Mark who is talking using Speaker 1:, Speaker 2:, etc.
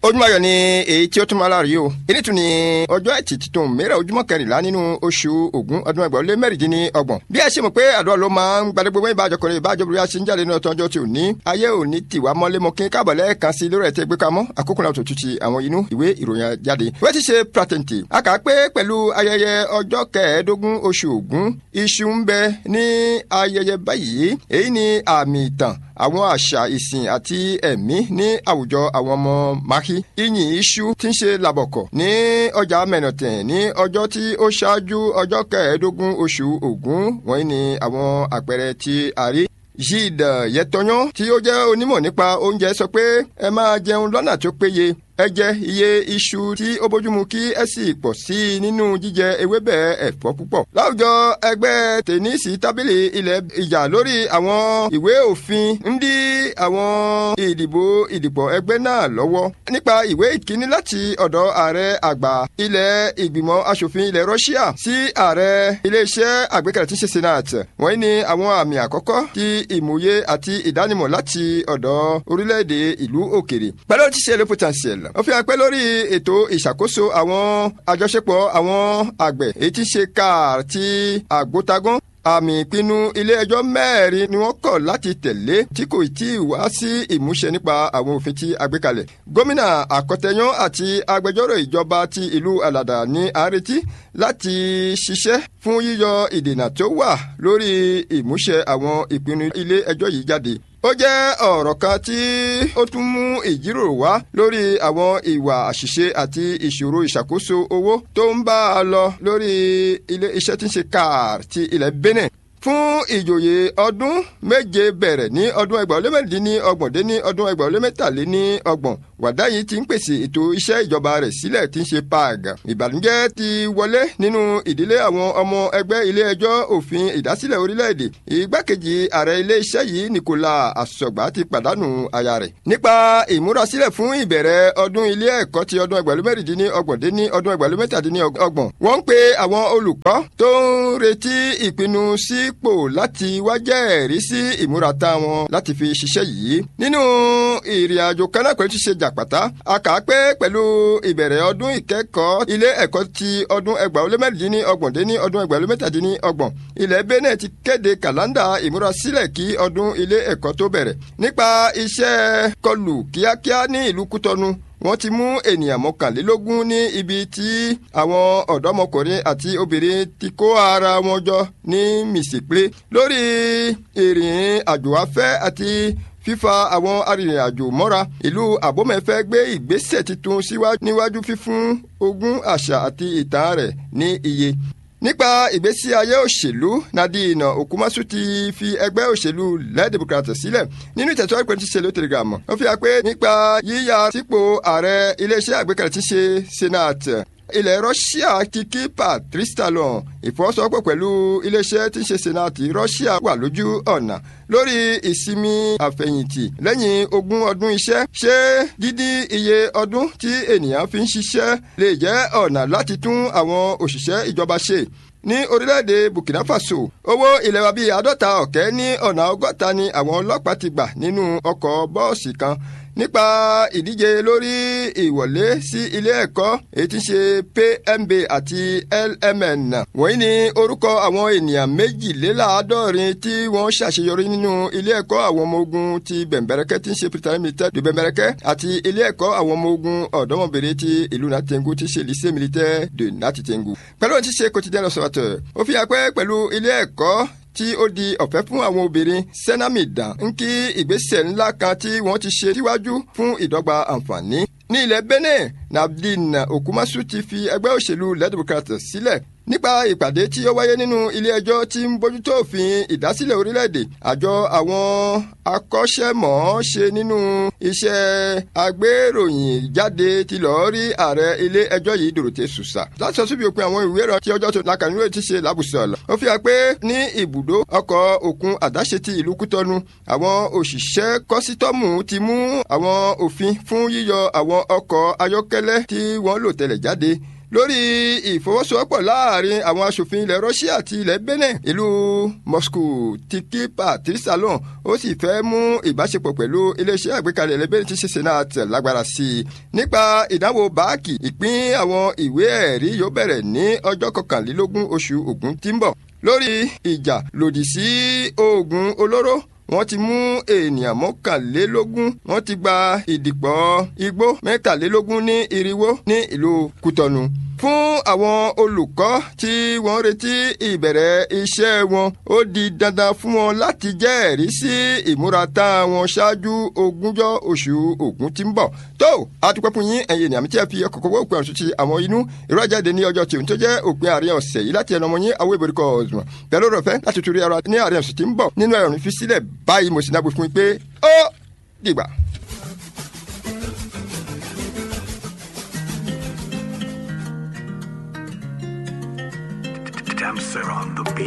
Speaker 1: ojúmọ́ ayọ̀ ni èyí tí ó tún máa láàrí o èyí tún ni ọjọ́ ẹtì tuntun mẹ́rẹ̀ ojúmọ́ kẹrìnlá nínú oṣù Ògún ọdún ẹgbẹ̀rún lé mẹ́rìndínlọ́gbọ̀n bí a ṣe mọ̀ pé àdúrà ló máa ń gbadé gbogbo ìbájọ kọrin ìbájọ bí a ṣe ń jáde nínú ọjọ́ tí ò ní ayé ò ní tiwa mọ́lé mọ́ kí káàbọ̀ lẹ́ẹ̀kan sí lórí ẹ̀tẹ́ gbé kamọ́ àkókò náà tó tutù àwọn inú ìwé ìròyìn jáde wọ́n ti ṣe pratenti a kà á pé pẹ̀lú ayẹyẹ ọjọ́ kẹẹ̀ẹ́dógún oṣù Ògún iṣu ń bẹ ní ayẹyẹ báyìí èyí ni àmì ìtàn àwọn àṣà ìsìn àti ẹ̀mí ní àwùjọ àwọn ọmọ Màkí ìyìn iṣu tí ń ṣe làbọ̀kọ̀ ní ọjà mẹ́nọ̀tẹ̀ ní ọjọ́ tí ó ṣáájú ọjọ́ kẹẹ̀ẹ́dógún oṣù Ògún wọ̀nyí ni àwọn àpẹẹrẹ tí a rí Gilles Yẹtọyán tí ó jẹ́ onímọ̀ nípa oúnjẹ sọ pé ẹ máa jẹun lọ́nà tó péye ẹ jẹ iye iṣu tí ó bójúmu kí ẹ sì pọ̀ sí i nínú jíjẹ ewébẹ̀ ẹ̀fọ́ púpọ̀. láwùjọ ẹgbẹ́ tẹ̀nísì tábìlì ilẹ̀ ìjà lórí àwọn ìwé òfin ń dí àwọn ìdìbò ìdìpọ̀ ẹgbẹ́ náà lọ́wọ́. nípa ìwé ìkíní láti ọ̀dọ̀ ààrẹ àgbà ilẹ̀ ìgbìmọ̀ asòfin ilẹ̀ Russia sí ààrẹ iléeṣẹ́ àgbékalẹ̀ tí ń ṣe senate. wọ́n ní àwọn àmì àkọ́kọ́ ti ìmòye àti ìdánimọ̀ láti ọ̀dọ̀ orílẹ̀-èdè ìlú òkèrè. pẹ̀lú ti ṣe le potentiel ó fi hàn pé lórí ètò ìṣàkóso àwọn àjọṣepọ̀ àwọn àgbẹ̀ èyí tí ń ṣe káà ti àgbótagán àmì ìpinnu ilé-ẹjọ́ mẹ́rin ni wọ́n kọ̀ láti tẹ̀lé tí kò tí ì wá sí ìmúṣẹ nípa àwọn òfin tí a gbé kalẹ̀. gómìnà àkọtẹyán àti agbẹjọ́rò ìjọba ti ìlú alàdà ní àrètí láti ṣiṣẹ́ fún yíyọ ìdènà tó wà lórí ìmúṣẹ àwọn ìpinnu ilé-ẹjọ́ yìí jáde ó jẹ́ ọ̀rọ̀ kan tí ó tún mú ìjíròrò wá lórí àwọn ìwà àṣìṣe àti ìṣòro ìṣàkóso owó tó ń bá a lọ lórí ilé iṣẹ́ tí ń ṣe káàr ti ilẹ̀ Benin fún ìjòyè ọdún méje bẹ̀rẹ̀ ní ọdún ẹgbàá ó lé mẹ́rìndínní ọgbọ̀n dé ní ọdún ẹgbàá ó lé mẹ́tàléní ọgbọ̀n wàdá yìí ti ń pèsè ètò iṣẹ́ ìjọba rẹ̀ sílẹ̀ tí ń ṣe PAG. ìbànújẹ́ ti wọlé nínú ìdílé àwọn ọmọ ẹgbẹ́ ilé ẹjọ́ òfin ìdásílẹ̀ orílẹ̀-èdè. ìgbákejì ààrẹ ilé iṣẹ́ yìí Nicolas Asogba ti pàdánù aya rẹ̀. nípa ìmúrasílẹ̀ fún ìbẹ̀rẹ̀ ọdún ilé ẹ̀kọ́ ti ọdún ẹgbẹ̀rún mẹ́rìndínní ọgbọ̀n dé ní ọdún ẹgbẹ̀rún mẹ́tàdínní ọgbọ̀n. wọ́n ń pe àwọn olùkọ́ tó ń retí ìpinnu sípò láti wá jẹ́rìí sí ìmúratá wọn láti fi ṣiṣẹ́ yìí. nínú ìrìn àjò kan náà pẹ̀lú ti ṣe jàpátá a kà á pé pẹ̀lú ìbẹ̀rẹ̀ ọdún ìkẹ́kọ̀ọ́ ilé ẹ̀kọ́ ti ọdún ẹgbàá ó lé mẹ́rìndínní ọgbọ̀n dé ní ọdún ẹgbàá ó lé mẹ́tàdínní ọgbọ̀n ilẹ̀ Benin ti kéde kàlándà ìmúrasílẹ̀ kí ọdún ilé ẹ̀kọ́ tó bẹ̀rẹ̀ nípa iṣẹ́ kọlù kíákíá ní ìlú Kútọ́nù wọ́n ti mú ènìyàn mọ́kànlélógún ní ibi tí àwọn ọ̀dọ́mọkùnrin àti obìnrin ti kó ara wọn jọ ní Mìsìpé lórí ìrìn àjò afẹ́ àti fífa àwọn arìnrìn-àjò mọ́ra ìlú àbómẹ́fẹ́ gbé ìgbésẹ̀ tuntun síwájú níwájú fífún ogún àṣà àti ìtàn rẹ̀ ní iye nípa ìgbésí ayé òṣèlú Nadine Okumasu ti fi ẹgbẹ́ òṣèlú Le Democrates sílẹ̀ nínú ìtẹ̀síwájú pẹ̀lú tíṣe lótìrìgà mọ̀ ó fi hàn pé nípa yíya sípò ààrẹ iléeṣẹ́ àgbékalẹ̀ tíṣe senate ilẹ̀ Russia ti kí Patrice Talon ìfọwọ́sowọ́pọ̀ pẹ̀lú iléeṣẹ́ tí ń ṣe senate Russia wà lójú ọ̀nà lórí ìsinmi àfẹ̀yìntì lẹ́yìn ogún ọdún iṣẹ́ ṣé dídí iye ọdún tí ènìyàn fi ń ṣiṣẹ́ lè jẹ́ ọ̀nà láti tún àwọn òṣìṣẹ́ ìjọba ṣe ní orílẹ̀-èdè Burkina Faso owó ilẹ̀ wa bíi àádọ́ta ọ̀kẹ́ ní ọ̀nà ọgọ́ta ni àwọn ọlọ́pàá ti gbà nínú ọkọ̀ bọ́ọ̀sì kan nípa ìdíje lórí ìwọlé sí ilé ẹ̀kọ́ èyí tí ń ṣe PMB àti LMN wọ̀nyí ni orúkọ àwọn ènìyàn méjìléláàádọ́rin tí wọ́n ṣàṣeyọrí nínú ilé ẹ̀kọ́ àwọn ọmọ ogun ti bẹ̀m̀bẹ̀rẹ̀kẹ́ tí ń ṣe pritani militaire de bẹ̀m̀bẹ̀rẹ̀kẹ́ àti ilé ẹ̀kọ́ àwọn ọmọ ogun ọ̀dọ́mọbìnrin ti ìlú Natengu tí ṣe lycée militaire de Natitengu pẹ̀lú ohun tí ṣe quotidien l'Observateur ó fi hàn pé pẹ̀lú ilé ẹ̀kọ́ tí ó di ọ̀fẹ́ fún àwọn obìnrin sẹ́námìdà ń kí ìgbésẹ̀ ńlá kan tí wọ́n ti ṣe síwájú fún ìdọ́gba àǹfààní. ní ilẹ̀ Benin Nadine Okumasu ti fi ẹgbẹ́ òṣèlú Le Democrates sílẹ̀ nípa ìpàdé tí ó wáyé nínú ilé ẹjọ́ tí ń bójútó òfin ìdásílẹ̀ orílẹ̀-èdè àjọ àwọn akọ́ṣẹ́mọ̀ọ́ṣe nínú iṣẹ́ agbéròyìn jáde ti lọ́ọ́ rí ààrẹ ilé ẹjọ́ yìí Dòrótè Sùsà láti sọ síbi òpin àwọn ìwé ìrọ̀ tí ọjọ́ tó lakànúrò ti ṣe lábùsọ̀lọ̀ ó fi hàn pé ní ibùdó ọkọ̀ òkun àdáṣe ti ìlú Kútọ́nù àwọn òṣìṣẹ́ kọ́sítọ́mù ti mú àwọn òfin fún yíyọ àwọn ọkọ̀ ayọ́kẹ́lẹ́ tí wọ́n lò tẹ́lẹ̀ jáde lórí ìfọwọ́sowọ́pọ̀ láàrin àwọn aṣòfin ilẹ̀ Russia àti ilẹ̀ Benin ìlú Moscow ti kí Patrice Talon ó sì fẹ́ mú ìbáṣepọ̀ pẹ̀lú iléeṣẹ́ àgbékalẹ̀ ilẹ̀ Benin ti ṣe Senate lágbára sí i nípa ìdánwò báàkì ìpín àwọn ìwé ẹ̀rí yóò bẹ̀rẹ̀ ní ọjọ́ kọkànlélógún oṣù Ògún tí ń bọ̀ lórí ìjà lòdì sí oògùn olóró wọ́n ti mú ènìyàn mọ́kànlélógún wọ́n ti gba ìdìpọ̀ igbó mẹ́tàlélógún ní irinwó ní ìlú Kútọ̀nù fún àwọn olùkọ́ tí wọ́n retí ìbẹ̀rẹ̀ iṣẹ́ wọn ó di dandan fún wọn láti jẹ́rìí sí ìmúratá wọn ṣáájú ogúnjọ́ oṣù Ògún tí ń bọ̀ tó àtúpẹ́ fún yín ẹ̀yin ènìyàn mi tí ẹ fi ọkọ̀ kọ́kọ́ òpin ọ̀sùn ti àwọn inú ìrọ̀jáde ní ọjọ́ tí òun tó jẹ́ òpin àárín ọ̀sẹ̀ yìí láti ẹnu ọmọ yín àwọn ìbòrí kọ̀ ọ̀sùn pẹ̀lú ọ̀rọ̀ fẹ́ láti torí ara ní àárín ọ̀sùn tí ń bọ̀ nínú ẹ̀rùn fi sílẹ̀ báyìí mo sì náà gbé fún yín pé ó dìgbà.
Speaker 2: Damser on the beat.